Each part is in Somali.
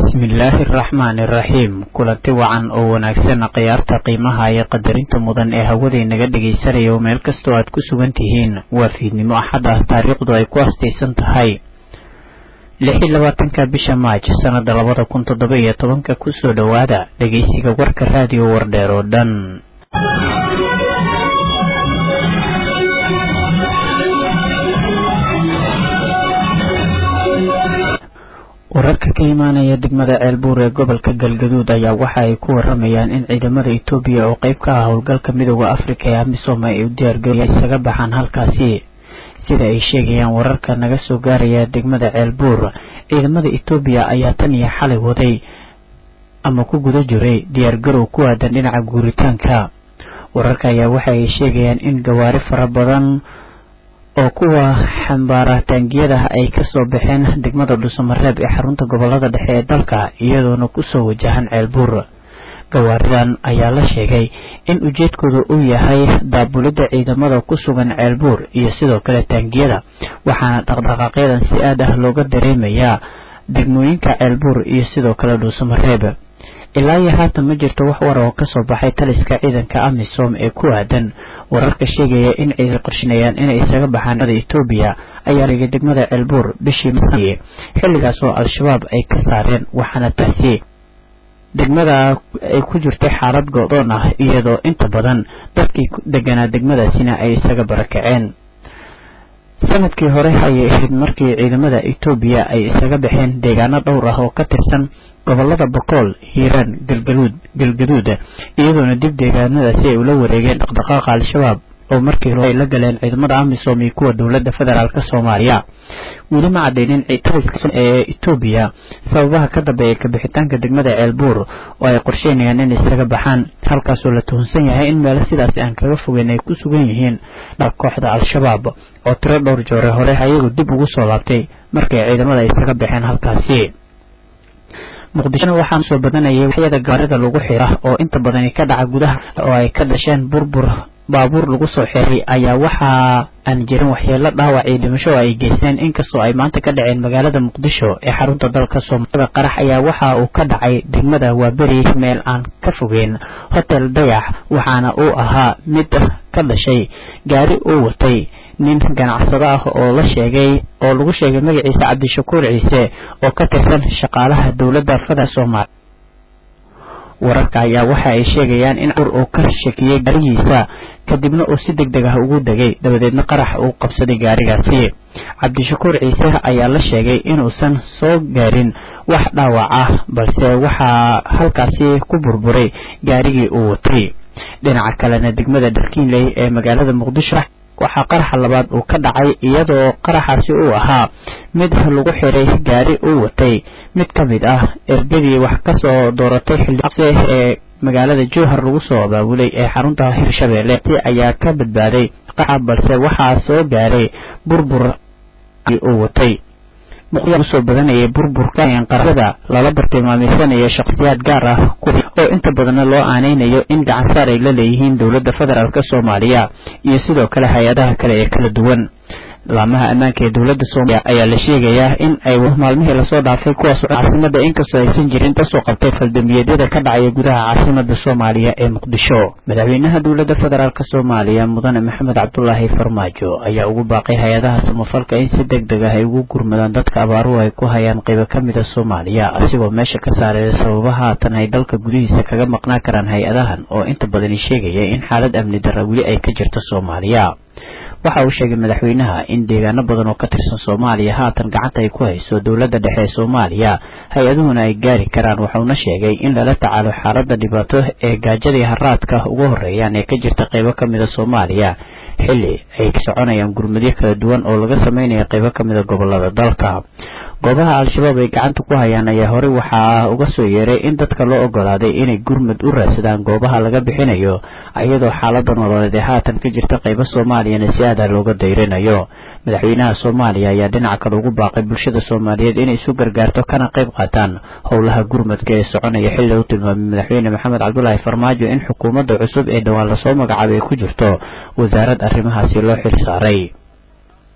bismillaahi araxmaani iraxiim kulanti wacan oo wanaagsan khiyaarta qiimaha iyo qadarinta mudan ee hawaday naga dhegaysanaya oo meel kastoo aad ku sugan tihiin waa fiidnimo axad ah taariikhdu ay ku astaysan tahay lix iyo labaatanka bisha maaj sanada labada kun toddoba iyo tobanka kusoo dhowaada dhegaysiga warka raadiyo wardheer oo dhan wararka ka imaanaya degmada ceelbuur ee gobolka galgaduud ayaa waxa ay ku waramayaan in ciidamada etoobiya oo qeyb ka ah howlgalka midooda afrika ee amisom ay u diyaargeliya isaga baxaan halkaasi sida ay sheegayaan wararka naga soo gaaraya degmada ceelbuur ciidamada etoobiya ayaa tan iyo xalay waday ama ku guda jiray diyaargarow ku aadan dhinaca guuritaanka wararka ayaa waxa ay sheegayaan in gawaari fara badan oo kuwa xambaara taangiyada ay kasoo baxeen degmada dhuusamareeb ee xarunta gobolada dhexe ee dalka iyadoona kusoo wajahan ceelbuur gawaaridan ayaa la sheegay in ujeedkooda uu yahay daabulidda ciidamada ku sugan ceelbuur iyo sidoo kale taangiyada waxaana dhaqdhaqaaqyadan si aad ah looga dareemayaa degmooyinka ceelbuur iyo sidoo kale dhuusamareeb ilaa iyo haatan ma jirto wax war oo kasoo baxay taliska ciidanka amisom ee ku aadan wararka sheegaya in ciidan qorshinayaan inay isaga baxaan etoobiya ayaa ligay degmada ceelbuur bishii maye xilligaas oo al-shabaab ay ka saareen waxaana taasi degmada ay ku jirtay xaalad go-doon ah iyadoo inta badan dadkii deganaa degmadaasina ay isaga barakaceen sanadkii hore ayay ahayd markii ciidamada etoobiya ay isaga baxeen deegaano dhowr ah oo ka tirsan gobolada bokool hiiraan galgaluud galgaduud iyadoona dib deegaanadaasi ay ula wareegeen dhaqdhaqaaqa al-shabaab oo markii hore ay la galeen ciidamada amisom iyo kuwa dowladda federaalk soomaaliya weli ma cadeynin ee etoobiya sababaha ka dambeeya kabixitaanka degmada ceelbuur oo ay qorsheynayaan inay isaga baxaan halkaasoo la tuhunsan yahay in meelo sidaasi aan kaga fogeyn ay ku sugan yihiin dhab kooxda al-shabaab oo tiro dhowr joore hore ayagu dib ugu soo laabtay markay ciidamada isaga baxeen halkaasi muqdishona waxaa soo badanayay waxyada gaarida lagu xira oo inta badani ka dhaca gudaha oo ay ka dhasheen burbur baabuur lagu soo xiray ayaa waxaa aan jirin waxyeelo dhaawac iyo dhimasho oo ay geysteen inkastoo ay maanta ka dhaceen magaalada muqdisho ee xarunta dalka soomaalida qarax ayaa waxa uu ka dhacay degmada waaberi meel aan ka fogeyn hotel dayax waxaana uu ahaa mid ka dhashay gaari uu watay nin ganacsado ah oo la sheegay oo lagu sheegay magaciisa cabdishakuur ciise oo ka tirsan shaqaalaha dowladda fada soomaaliya wararka ayaa waxa ay sheegayaan in ur uu ka shakiyey gaarigiisa kadibna uu si deg deg ah ugu degay dabadeedna qarax uu qabsaday gaarigaasi cabdishakuur ciise ayaa la sheegay inuusan soo gaarin wax dhaawac ah balse waxaa halkaasi ku burburay gaarigii uu watay dhinaca kalena degmada dharkiinley ee magaalada muqdisho waxaa qaraxa labaad uu ka dhacay iyadoo qaraxaasi uu ahaa mid lagu xiray gaari uu watay mid ka mid ah ergadii wax kasoo dooratay xildhiqse ee magaalada jowhar lagu soo abaabulay ee xarunta hirshabeelle si ayaa ka badbaaday qaxa balse waxaa soo gaaray burbur uu watay usoo badanayay burburka qarada lala bartilmaameysanaya shakhsiyaad gaar ah oo inta badanna loo aaneynayo in gacansaar ay la leeyihiin dowladda federaalk soomaaliya iyo sidoo kale hay-adaha kale ee kala duwan laamaha ammaanka ee dowladda soomaaliya ayaa la sheegayaa in ay maalmihii lasoo dhaafay kuwaas caasimada inkastoo aysan jirin kasoo qabtay faldambiyeedyada ka dhacaya gudaha caasimada soomaaliya ee muqdisho madaxweynaha dowladda federaalk soomaaliya mudane maxamed cabdulaahi farmaajo ayaa ugu baaqay hay-adaha samafalka in si deg deg ah ay ugu gurmadaan dadka abaaruhu ay ku hayaan qaybo ka mida soomaaliya asigoo meesha ka saareeya sababaha haatan ay dalka gudihiisa kaga maqnaan karaan hay-adahan oo inta badani sheegaya in xaalad amni darra weli ay ka jirto soomaaliya waxa uu sheegay madaxweynaha in deegaano badan oo ka tirsan soomaaliya haatan gacanta ay ku hayso dowladda dhexe ee soomaaliya hay-aduhuna ay gaari karaan waxauna sheegay in lala tacaalo xaaladda dhibaato ee gaajadii haraadka ugu horeeyaan ee ka jirta qaybo ka mida soomaaliya xilli ay soconayaan gurmadyo kala duwan oo laga sameynaya qaybo ka mida gobolada dalka goobaha al-shabaab ay gacanta ku hayaan ayaa horey waxaa uga soo yeeray in dadka loo ogolaaday inay gurmad u raadsadaan goobaha laga bixinayo iyadoo xaalada nololeed ee haatan ka jirta qaybo soomaaliyana si aada looga dayrinayo madaxweynaha soomaaliya ayaa dhinaca kale ugu baaqay bulshada soomaaliyeed inay isu gargaarto kana qayb qaataan howlaha gurmadka ee soconaya xilli u tilmaamay madaxweyne maxamed cabdulaahi farmaajo in xukuumadda cusub ee dhowaan lasoo magacaabay ay ku jirto wasaarad arrimahaasi loo xil saaray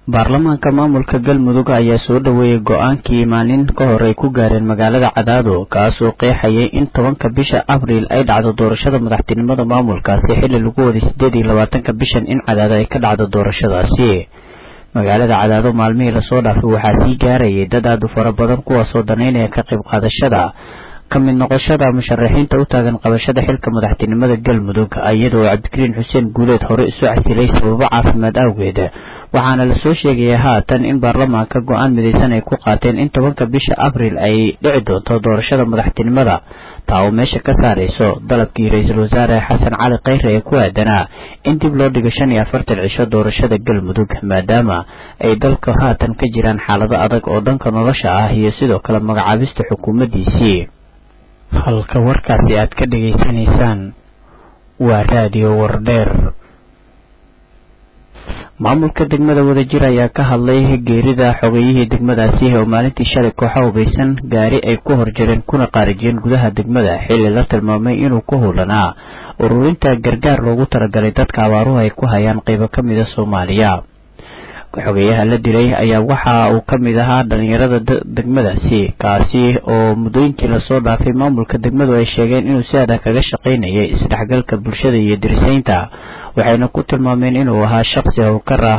baarlamaanka maamulka galmudug ayaa soo dhoweeyey go-aankii maalin ka hor ay ku gaareen magaalada cadaado kaasoo qeexayay in tobanka bisha abriil ay dhacdo doorashada madaxtinimada maamulkaasi xilli lagu waday siddeed iyo labaatanka bishan in cadaado ay ka dhacdo doorashadaasi magaalada cadaado maalmihii lasoo dhaafay waxaa sii gaarayay dad aad u fara badan kuwaasoo danaynaya ka qayb qaadashada ka mid noqoshada musharaxiinta u taagan qabashada xilka madaxtinimada galmudug iyadoo cabdikariin xuseen guuleed hore isu casilay sababo caafimaad awgeed waxaana lasoo sheegaya haatan in baarlamaanka go-aan midaysan ay ku qaateen in tobanka bisha abriil ay dhici doonto doorashada madaxtinimada taa oo meesha ka saarayso dalabkii ra-iisul wasaare xasan cali khayre ee ku aadanaa in dib loo dhigo shan iyo afartan cisho doorashada galmudug maadaama ay dalka haatan ka jiraan xaalado adag oo dhanka nolosha ah iyo sidoo kale magacaabista xukuumaddiisii halka warkaasi aad ka dhegaysanaysaan waa raadiyo wardheer maamulka degmada wadajir ayaa ka hadlay geerida xogeeyihii degmadaasi oo maalintii shalay kooxa hubaysan gaari ay ku horjareen kuna qaarijiyeen gudaha degmada xilli la tilmaamay inuu ku howlanaa ururinta gargaar loogu talagalay dadka abaaruhu ay ku hayaan qaybo ka mida soomaaliya xogeeyaha la dilay ayaa waxa uu ka mid ahaa dhalinyarada degmadaasi kaasi oo muddooyinkii lasoo dhaafay maamulka degmadu ay sheegeen inuu si adag kaga shaqaynayay isdhexgalka bulshada iyo dirisaynta waxayna ku tilmaameen inuu ahaa shaqsi howlkar ah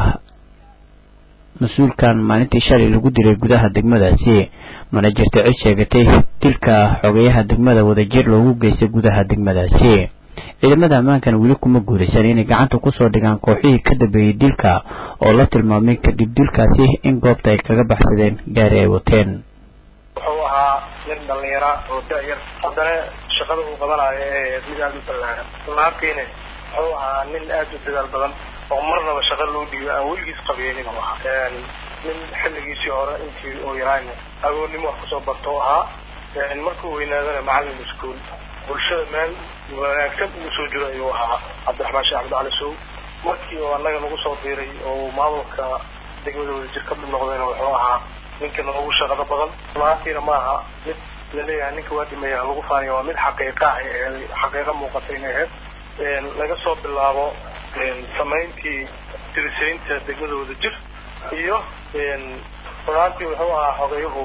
mas-uulkan maalintii shalay lagu dilay gudaha degmadaasi mana jirta cid sheegatay dilka xogeeyaha degmada wadajir loogu geystay gudaha degmadaasi ciidamada ammaankan weli kuma guulaysan inay gacanta kusoo dhigaan kooxihii ka dambeeyey dilka oo la tilmaamay kadib dilkaasi in goobta ay kaga baxsadeen gaari ay wateen wuxuu ahaa nin dhalinyara oo da-yar haddana shaqada uu qabanayo ee mid aada u ballaaran runaantiina wuxuu ahaa nin aada u dadaal badan oo marnaba shaqa loo dhiibo aan weligiis qabeynin u ahaa nin xilligiisii hore intii uu yaraayna agoonnimo wax kusoo barto u ahaa markuu weynaadana macallin iskuol bulshada meel wanaagsan ugu soo jiro ayuu ahaa cabdiraxmaan sheekh cabdicali sow markii oo annaga nagu soo biiray oo maamulka degmada wadajir ka mid noqdayna wuxuu ahaa ninka noogu shaqada badan runaantiina ma aha mid laleeyahay ninka waa dhimaya lagu faaniya waa mid xaqiiqa ah ee xaqiiqa muuqatay inay ahayd laga soo bilaabo samayntii dirisaynta degmada wadajir iyo runaantii wuxuu ahaa xogeeyuhu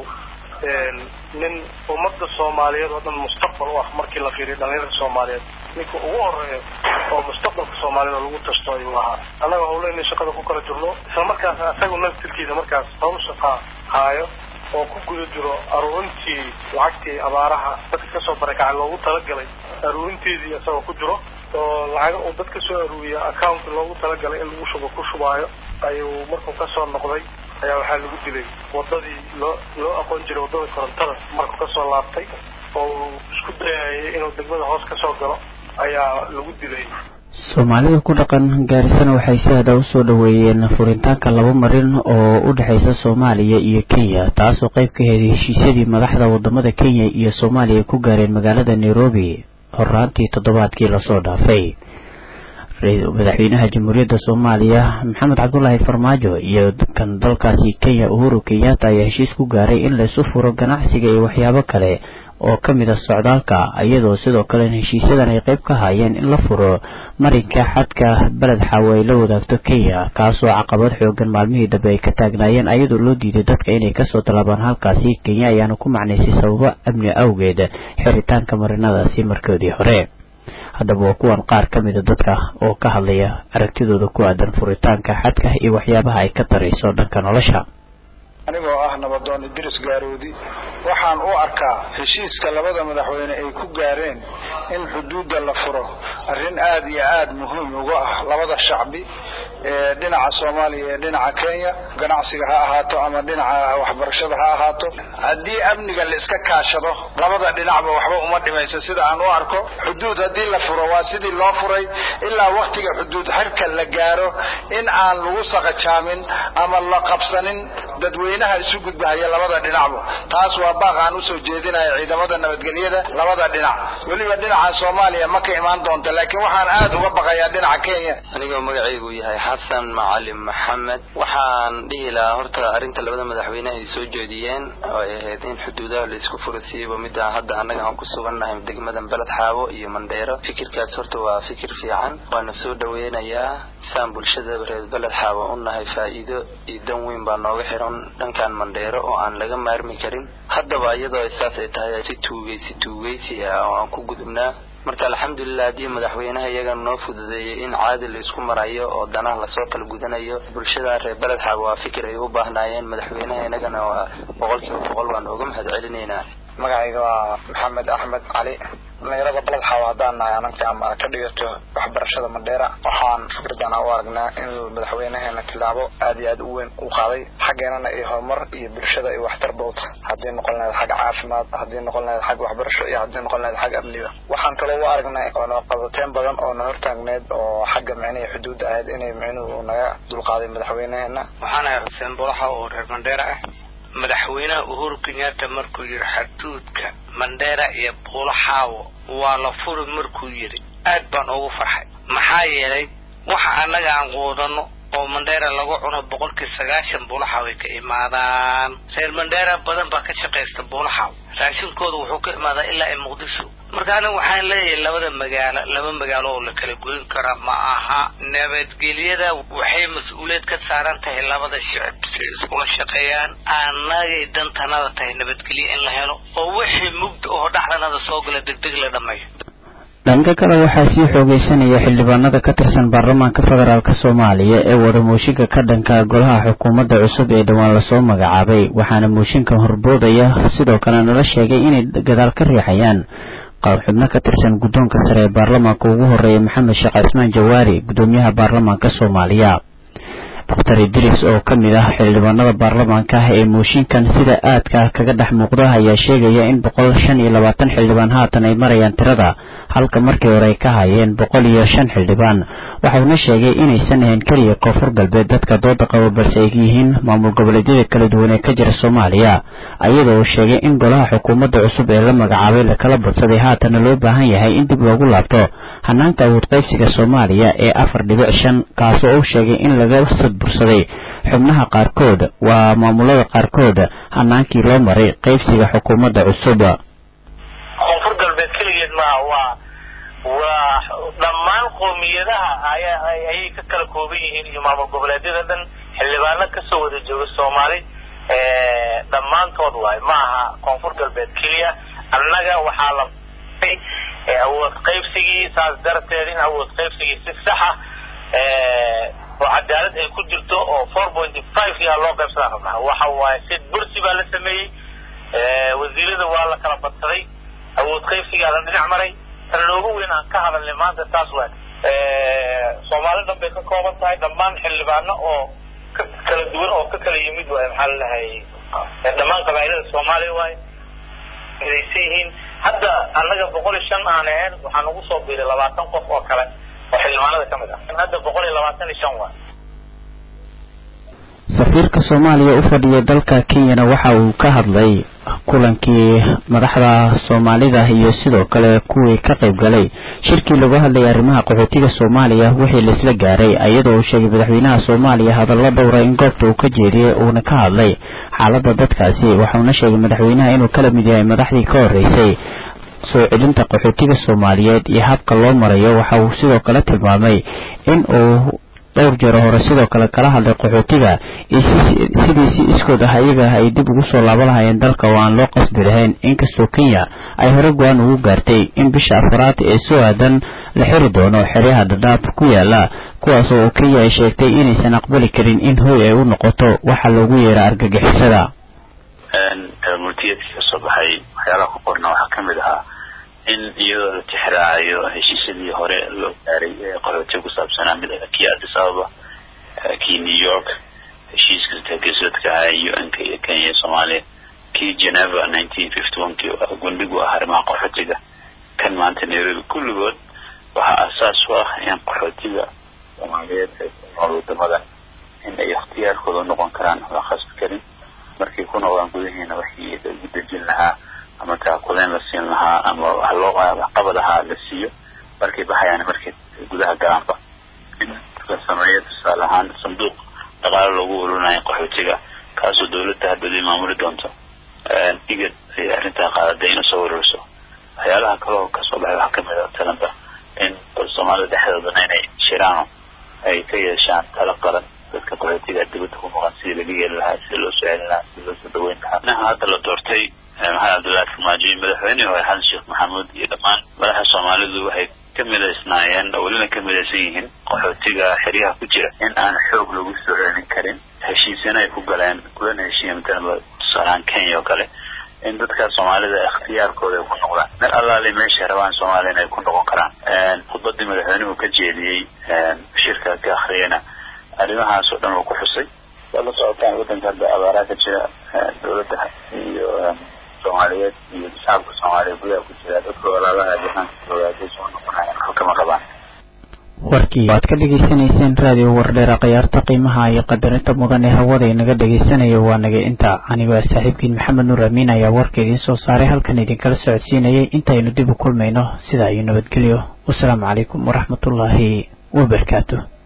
nin ummadda soomaaliyeed oo dhan mustaqbal u ah markii la fiiriyo dhalinyarada soomaaliyeed ninka ugu horeeya oo mustaqbalka soomaaliyeed oo lagu tashto ayuu ahaa annaga howleyna shaqada ku kala jirno isla markaas isagu naftirkiisa markaas hawl shaqa haayo oo ku guda jiro aruurintii lacagtii abaaraha dadka kasoo barakacay loogu talagalay aruurinteedii isagoo ku jiro oo lacaga uu dad kasoo aruuriya account loogu talagalay in lagu shubo ku shubaayo ayuu markuu kasoo noqday ayaa waxaa lagu dilay wadadii loo loo aqoon jiray waddada korontada markuu kasoo laabtay oo uu isku dayayay inuu degmada hoos kasoo galo ayaa lagu dilay soomaalida ku dhaqan gaarisana waxay si hada usoo dhoweeyeen furitaanka laba marin oo u dhexaysa soomaaliya iyo kenya taasoo qayb ka heeday heshiisyadii madaxda wadamada kenya iyo soomaaliya ku gaareen magaalada nairobi horaantii toddobaadkii lasoo dhaafay madaxweynaha jamhuuriyadda soomaaliya maxamed cabdulaahi farmaajo iyo kan dalkaasi kenya uhuru kenyatta ayaa heshiis ku gaaray in laysu furo ganacsiga iyo waxyaabo kale oo ka mid a socdaalka iyadoo sidoo kale heshiisyadan ay qayb ka hayeen in la furo marinka xadka beled xaawo ay la wadaagto kenya kaasoo caqabad xoogan maalmihii dambe ay ka taagnaayeen ayadoo loo diiday dadka inay kasoo tallaabaan halkaasi kenya ayaana ku macnaysay sababo amni awgeed xiritaanka marinadaasi markoodii hore haddaba waa kuwan qaar ka mida dadka oo ka hadlaya aragtidooda ku aadan furitaanka xadka iyo waxyaabaha ay ka tarayso dhanka nolosha anigoo ah nabadoon idris gaaroodi waxaan u arkaa heshiiska labada madaxweyne ay ku gaareen in xuduudda la furo arrin aad iyo aad muhiim uga ah labada shacbi ee dhinaca soomaaliya ee dhinaca kenya ganacsiga ha ahaato ama dhinaca waxbarashada ha ahaato haddii amniga la iska kaashado labada dhinacba waxba uma dhimayso sida aan u arko xuduud haddii la furo waa sidii loo furay ilaa waktiga xuduud xirka la gaaro in aan lagu saqajaamin ama la qabsanin dadweynaha isu gudbahaya labada dhinacba taas waa baaq aan usoo jeedinaya ciidamada nabadgelyada labada dhinac weliba dhinaca soomaaliya ma ka imaan doonta laakiin waxaan aad uga baqayaa dhinaca kenya anigoo magacaygu yahay xasan macalin maxamed waxaan dhihi lahaa horta arrinta labada madaxweyne ay soo jeediyeen oo ay ahayd in xuduudaha la isku furo siiba midda hadda annaga aan ku sugannahay degmadan beled xaabo iyo mandheero fikirkaas horta waa fikir fiican waana soo dhaweynayaa saan bulshada reer beled xaabo u nahay faa'iido iyo dan weyn baa nooga xiran dhankan mandheero oo aan laga maarmi karin haddaba iyadoo saas ay tahay si tuugeysi tuugeysi ah oo aan ku gudubnaa marka alxamdulilah haddii madaxweynaha iyaga noo fududeeyay in caadi la isku marayo oo danaha lasoo kala gudanayo bulshada reer beled xaabo waa fikir ay u baahnaayeen madaxweynaha inagana waa boqol kiiba boqol baan uga mahad celinaynaa magacayga waa maxamed axmed cali dhalinyarada baled xaawo haddaan nahay ananka ama ka dhigato waxbarashada mandheera waxaan fikradana u aragnaa in madaxweynaheena tilaabo aad iyo aad u weyn u qaaday xaggeenana iyo horumar iyo bulshada iyo waxtarba u tahay haddii noqon lahayd xagga caafimaad haddii noqon lahayd xagga waxbarasho iyo haddii noqon lahayd xagga amniga waxaan kaloo u aragnay oona qabateen badan oo na hortaagneed oo xagga micnihii xuduudda ahayd inay micnuhu naga dulqaaday madaxweynaheena waxaan ahay xuseen bolaxa oo reer mandheera ah madaxweynaha uhuru kenyatta markuu yidhi xaduudka mandheera iyo buulaxaawo waa la furi markuu yidhi aad baan ugu farxay maxaa yeelay waxa annaga aan quudano oo mandheera lagu cuno boqolkii sagaashan buulaxaaw ay ka imaadaan reer mandheera badan baa ka shaqaysta buulaxaaw raashinkooda wuxuu ka imaadaa ilaa ay muqdisho marka aniga waxaan leeyahay labada magaalo laba magaalo oo la kala goyn kara ma aha nabadgelyada waxay mas-uuliyad ka saaran tahay labada shicib si iskula shaqeeyaan annagay dantanada tahay nabadgelyo in la helo oo wixii mugda oo dhacdanada soo gala degdeg la dhammeeyo dhanka kale waxaa sii xoogeysanaya xildhibaanada ka tirsan baarlamaanka federaalk soomaaliya ee wada mooshinka ka dhanka golaha xukuumadda cusub ee dhowaan lasoo magacaabay waxaana mooshinka horboodaya sidoo kale nala sheegay inay gadaal ka riixayaan xubno ka tirsan guddoonka sare ee baarlamaanka ugu horeeya maxamed sheekh cismaan jawaari guddoomiyaha baarlamaanka soomaaliya doctor idris oo ka mid ah xildhibaanada baarlamaanka ah ee mooshinkan sida aadka ah kaga dhex muuqda ayaa sheegaya in boqol shan iyo labaatan xildhibaan haatan ay marayaan tirada halka markii hore ay ka hayeen boqol iyo shan xildhibaan waxauna sheegay inaysan ahayn keliya koonfur galbeed dadka dooda qabo balse ay yihiin maamul goboleedyada kala duwan ee ka jira soomaaliya ayadoo uu sheegay in golaha xukuumadda cusub ee la magacaabay lakala badsaday haatana loo baahan yahay in dib loogu laabto hanaanka awood qaybsiga soomaaliya ee afar dhibic shan kaasoo uu sheegay in laga bursaday xubnaha qaarkood waa maamulada qaarkood hanaankii loo maray qaybsiga xukuumadda cusub koonfur galbeed keligeed maaha waa waa dhammaan qoomiyadaha aya ayay ka kala kooban yihiin iyo maamul goboleedyada dhan xildhibaano kasoo wada jooga soomaali dhammaantood waayo ma aha koonfur galbeed keliya annaga waxaa la awood qaybsigii saas darteed in awood qaybsigii si saxa oo cadaalad ay ku jirto oo four pointy five yaa loo qaybsadaa rabnaa waxa waaye sid bursi baa la sameeyey wasiirada waa la kala badsaday awood qaybsigaa la dhinac maray tan loogu weyn aan ka hadalnay maanta taas waay soomaali dhan bay ka kooban tahay dhammaan xildhibaano oo ka kala duwan oo ka kala yimid waaye maxaa lalahay dhammaan qabaa'ilada soomaaliya waaye midaysan yihiin hadda annaga boqol iyo shan aan ahayn waxaa nagu soo biiray labaatan qof oo kale oo xildhibaanada ka mid ah hadda boqol iyo labaatan iyo shan waa safiirka soomaaliya u fadhiya dalka kenyana waxa uu ka hadlay kulankii madaxda soomaalida iyo sidoo kale kuwii ka qayb galay shirkii lagu hadlayay arrimaha qaxootiga soomaaliya wixii laisla gaaray iyadoo uu sheegay madaxweynaha soomaaliya hadallo dhowra in goobta uu ka jeediyey uuna ka hadlay xaaladda dadkaasi waxauna sheegay madaxweynaha inuu kala mid yahay madaxdii ka horreysay soo celinta qaxootiga soomaaliyeed iyo habka loo marayo waxa uu sidoo kale tilmaamay in uu dhowr jeero hore sidoo kale kala hadlay qaxootiga iyo sidii si iskood ah iyaga ay dib ugu soo laaba lahayeen dalka oo aan loo qasbi lahayn inkastoo kenya ay hore go-aan ugu gaartay in bisha afraad ee soo aadan la xiri doono xeryaha dhadhaab ku yaala kuwaas oo kenya ay sheegtay inaysan aqbali karin in hoy ay u noqoto waxa loogu yeera argagixisada multiyadkii kasoo baxay waxyaalaha ku qorna waxaa kamid ahaa in iyadoo la tixraacayo heshiisyadii hore loo gaaray ee qaxootiga ku saabsanaa mid kii addis ababa kii new york heshiiska geesoodka ahaa un-ka iyo kenya iyo soomaaliya kii geneva nineteen fifty one kii gundhigu ah arrimaha qaxootiga kan maanta nairobi kulligood waxaa asaas u ah in qaxootiga soomaaliyeed ee ku nool wadamadan in ay ikhtiyaarkooda noqon karaan la khasbi karin markay ku noqdaan gudaheena waxii lagu dejin lahaa ama taakuleen la siin lahaa ama wax loo waxqabad ahaa la siiyo markay baxayaan markay gudaha galaanba in sameeya tusaale ahaan sanduuq dhaqaalo loogu ururinayo qaxootiga kaasoo dawladda hadhoodii maamuli doonto igad ay arrintaa qaadaday inuu soo ururiso waxyaalaha kaloo kasoo baxay waxaa kamid a talanta in soomaalida dhexdoodana inay shiraano ay ka yeeshaan talo qaran dadka qaxootiga dibadda ku maqan sidii laga yeeli lahaa sidii loo soo celin lahaa sidii loo soo dhaweyn lahaa naha hadda la doortay maxamed cabdullaahi farmaajo madaxweynihii hore xasan sheekh maxamuud iyo dhammaan madaxa soomaalidu waxay ka midaysnaayeen oo welina ka midaysan yihiin qaxootiga xeryaha ku jira in aan xoog lagu soo celin karin heshiisyana ay ku galeen kulana heshiiya matalaba tusaalahaan kenya oo kale in dadka soomaalida ikhtiyaarkooda ay ku noqdaan meel allaali meeshay rabaan soomaaliya in ay ku noqon karaan khudbadii madaxweynuhu ka jeediyey shirka ka akhriyana arrimahaas oo dhan uu ku xusay waa la socotaan waddanka hadda abaaraa ka jira dawladda iyo soomaaliyeed iyo shacabka soomaaliya gudaha ku jira dadka walaalaha jahaanka joogaatay soo noqonayaan halkama qabaan warkii waad ka dhegaysanayseen raadiyo wardheera khiyaarta qiimaha iyo qadarinta mudan ee hawada inaga dhegaysanaya waa naga inta anigoo ah saaxiibkiin maxamed nuur amiin ayaa warka idiin soo saaray halkan idinkala socodsiinayay intaynu dib u kulmayno sidaa iyo nabadgelyo wasalaamu calaykum waraxmatullaahi wabarakaatu